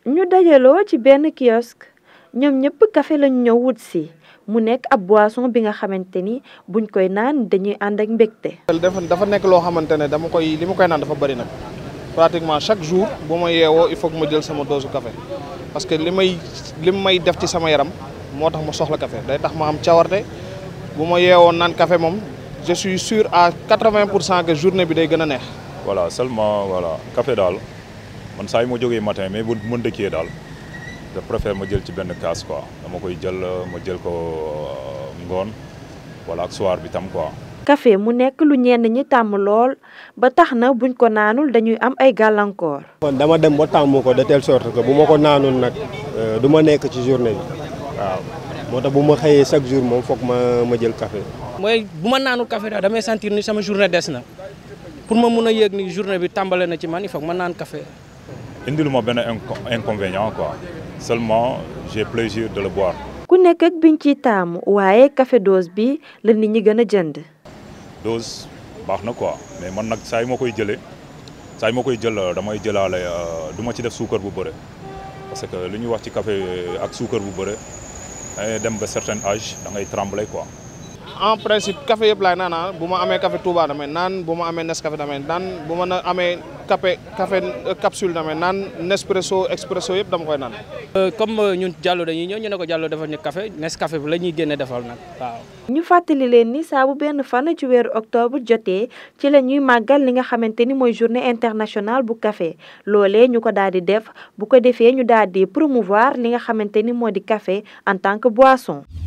ñu dajaloo ci benn kiosque ñoom ñëpp café lañu ñëw wut si mu nekk ab boisson bi nga xamante ni buñ koy naan dañuy ànd ak mbégte. dafa dafa nekk loo xamante ne dama koy li ma koy naan dafa bëri nag pratiquement chaque jour bu ma yeewoo il faut que ma jël sama dose café parce que li may li may def ci sama yaram moo tax ma soxla café day tax ma am cawarte bu ma yeewoo naan café moom je suis sûr à 80 pour cent que journée bi day gën a neex. voilà seulement voilà café daal man saa yu ma jógee matin mais bu ma dëkkee daal je préfère ma jël ci benn kaas quoi dama koy jël ma jël ko ngoon wala ak soir bi tam quoi. café mu nekk lu ñenn ñi tàmm lool ba tax na buñ ko naanul dañuy am ay gàllankoor. kon dama dem ba tàmm ko de telle sorte que bu ma ko naanul nag du ma nekk ci journée bi waaw moo tax bu ma xëyee chaque jour moom foog ma ma jël café. mooy bu ma naanul café daal damay sentir ni sama journée des na pour ma mun a yëg ni journée bi tàmbale na ci man il faut ma naan café. indilu ma benn inconvénient quoi seulement j'ai plaisir de le boire. ku nekk ak biñ ciy taamu waaye café dose bi la nit ñi gën a jënd. dose baax na quoi mais man nag saa yi ma koy jëlee saa yi ma koy jël damay jëlaale du ma ci def suukar bu bëre parce que li ñuy wax ci café ak suukar bu bëre dangay dem ba certain âge da ngay trembler quoi. en principe café yëpp laay naan bu ma amee café Touba damay naan bu ma amee Nescafé damay naan bu ma na amee café café capsule damay naan Nespresso expresso yëpp dama koy naan. comme ñun Diallo dañuy ñëw ñu ne ko Diallo defal ñu café Nescafé bi la ñuy génne defal nag waaw. ñu fàttali leen ni saa bu benn fan ci weeru octobre jotee ci la ñuy màggal li nga xamante ni mooy journée internationale bu café loolee ñu ko daal di def bu ko defee ñu daal di promouvoir li nga xamante ni moo di café en tant que boisson.